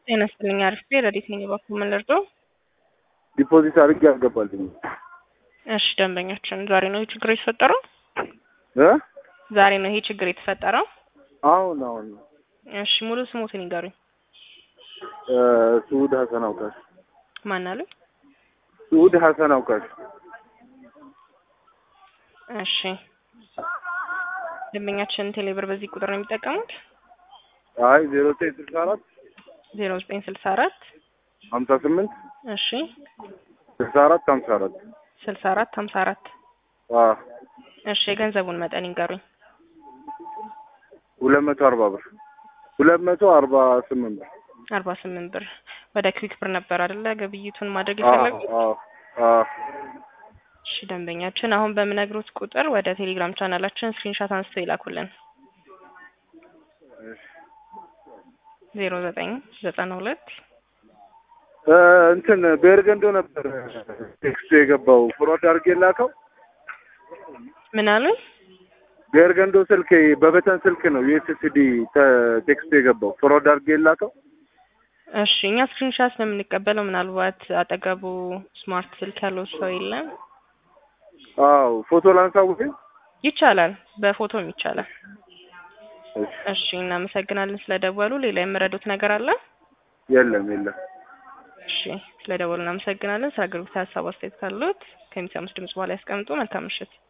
ጤና ይስጥልኝ። አሪፍ ረዲት ነኝ። በኩል ምን ልርዳው? ዲፖዚት አድርጌ አልገባልኝ። እሺ ደንበኛችን ዛሬ ነው ይህ ችግር የተፈጠረው? እ ዛሬ ነው ይሄ ችግር የተፈጠረው? አሁን አሁን እሺ ሙሉ ስሞትን ይንገሩኝ። እ ስዑድ ሀሰን አውቃሽ ማን አሉ? ስዑድ ሀሰን አውቃሽ እሺ ደንበኛችን ቴሌብር በዚህ ቁጥር ነው የሚጠቀሙት? አይ ዜሮ ዘጠኝ ስልሳ አራት ዜሮ ዘጠኝ ስልሳ አራት ሀምሳ ስምንት እሺ ስልሳ አራት ሀምሳ አራት ስልሳ አራት ሀምሳ አራት አ እሺ የገንዘቡን መጠን ይንገሩኝ። ሁለት መቶ አርባ ብር ሁለት መቶ አርባ ስምንት ብር አርባ ስምንት ብር ወደ ክዊክ ብር ነበር አይደለ ግብይቱን ማድረግ አ የፈለጉት? አ አ እሺ ደንበኛችን አሁን በምነግሮት ቁጥር ወደ ቴሌግራም ቻናላችን ስክሪንሻት አንስተው ይላኩልን። ዜሮ ዘጠኝ ዘጠና ሁለት እ እንትን በኤርገንዶ ነበር ቴክስቱ የገባው ፍሮድ አድርጌ ላከው። ምን አሉኝ? በኤርገንዶ ስልክ በበተን ስልክ ነው ዩኤስኤስዲ ቴክስቱ የገባው ፍሮድ አድርጌ ላከው። እሺ እኛ ስክሪንሻት ነው የምንቀበለው። ምናልባት አጠገቡ ስማርት ስልክ ያለው ሰው የለም። አዎ ፎቶ ላንሳው ግን ይቻላል፣ በፎቶም ይቻላል። እሺ እሺ እናመሰግናለን ስለደወሉ። ሌላ የምረዱት ነገር አለ? የለም የለም። እሺ ስለደወሉ እናመሰግናለን። ስለ አገልግሎት ሀሳብ አስተያየት ካሉት ከሚሰሙት ድምጽ በኋላ ያስቀምጡ። መልካም ምሽት።